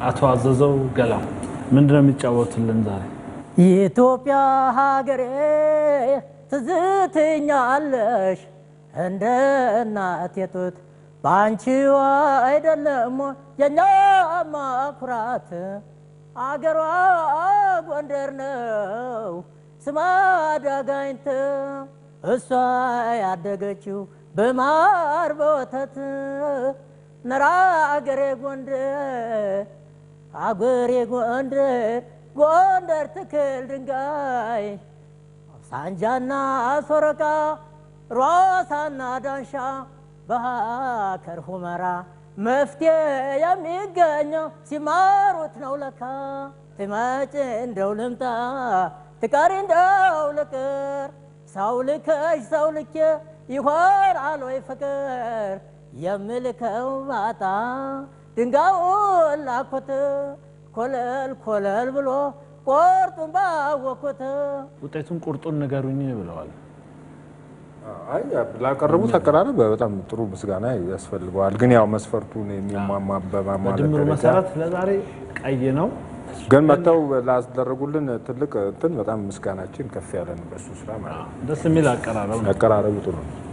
አቶ አዘዘው ገላ ምንድን ነው የሚጫወቱልን ዛሬ? የኢትዮጵያ ሀገሬ ትዝትኛለሽ እንደ እናቴ ጡት በአንቺዋ አይደለም የኛማ ኩራት አገሯ ጎንደር ነው ስማዳ ጋይንት እሷ ያደገችው በማር በወተት ነራ አገሬ ጎንደር አገሬ ጎንደር ጎንደር ትክል ድንጋይ ሳንጃና ሶረቃ ሯሳና ዳንሻ በሀከር ሁመራ መፍትሄ የሚገኘው ሲማሩት ነው ለካ ትመጭ እንደው ልምጣ ትቀሪ እንደው ልቅር ሰው ልከሽ ሰው ልኬ ይሆናል ወይ ፍቅር የምልከው ባጣ ድንጋዩን ላኩት ኮለል ኮለል ብሎ ቆርጡን ባወኩት ውጤቱን ቁርጡን ንገሩኝ ብለዋል። አይ ላቀረቡት አቀራረብ በጣም ጥሩ ምስጋና ያስፈልገዋል። ግን ያው መስፈርቱን የሚሟማ በማሟላት በድምሩ ደረጃ መሰረት ለዛሬ ቀይ ነው። ግን መጥተው ላስደረጉልን ትልቅ እንትን በጣም ምስጋናችን ከፍ ያለ ነው በሱ ስራ ማለት ነው። ደስ የሚል አቀራረብ ነው። አቀራረቡ ጥሩ ነው።